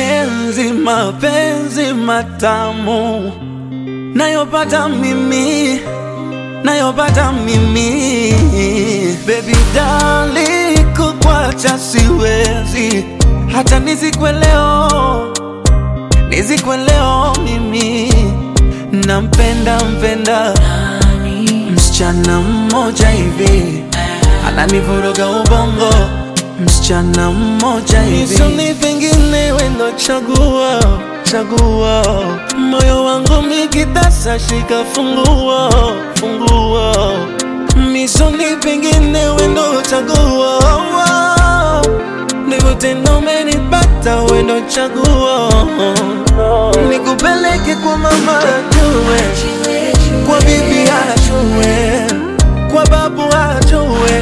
mapenzi, mapenzi matamu nayopata mimi, nayopata mimi. Baby dali, kukwacha siwezi, hata nizikwe leo, nizikwe leo mimi. Nampenda mpenda msichana mmoja hivi ananivuruga ubongo, msichana mmoja hivi Nisoni pengine wendo chagua chagua moyo wangu mikitasa shika fungua fungua misoni pengine wendo chagua ndivyo tena umenipata wendo chagua nikupeleke kwa mama ajue kwa bibi ajue kwa babu ajue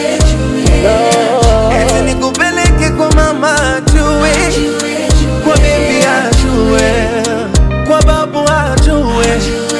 eti nikupeleke kwa mama ajue kwa bibi ajue kwa babu ajue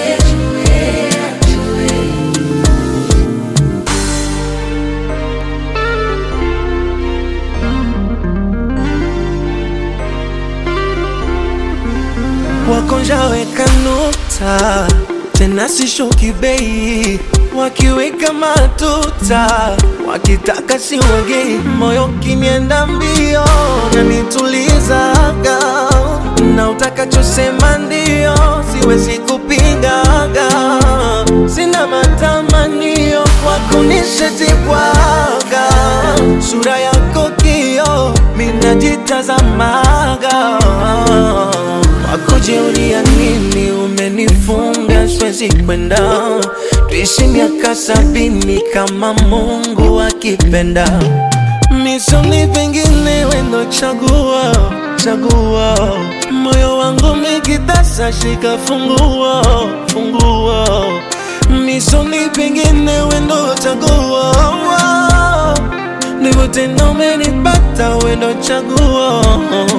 wakonjaweka nukta tena sishuki bei wakiweka matuta wakitaka siwagei moyo kinienda mbio nanitulizaga na utakachosema ndio siwezi kupingaga sina matamanio kwako nishetibwaga sura yako kio minajitazamaga wakujiulia nini umenifunga siwezi kwenda tuishi miaka sabini kama mungu akipenda misoni pengine wendo chagua chagua moyo wangu mikitasa shika fungua fungua misoni pengine wendo chagua ndivyo tena umenipata wendo chagua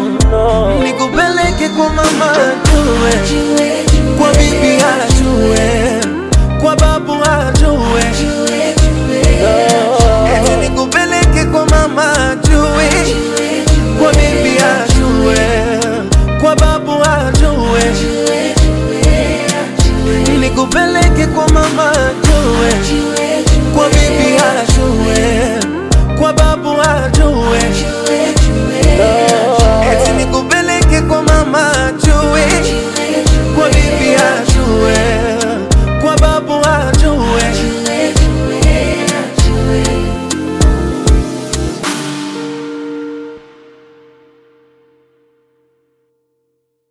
nikupeleke kwa mama ajue kwa bibi ajue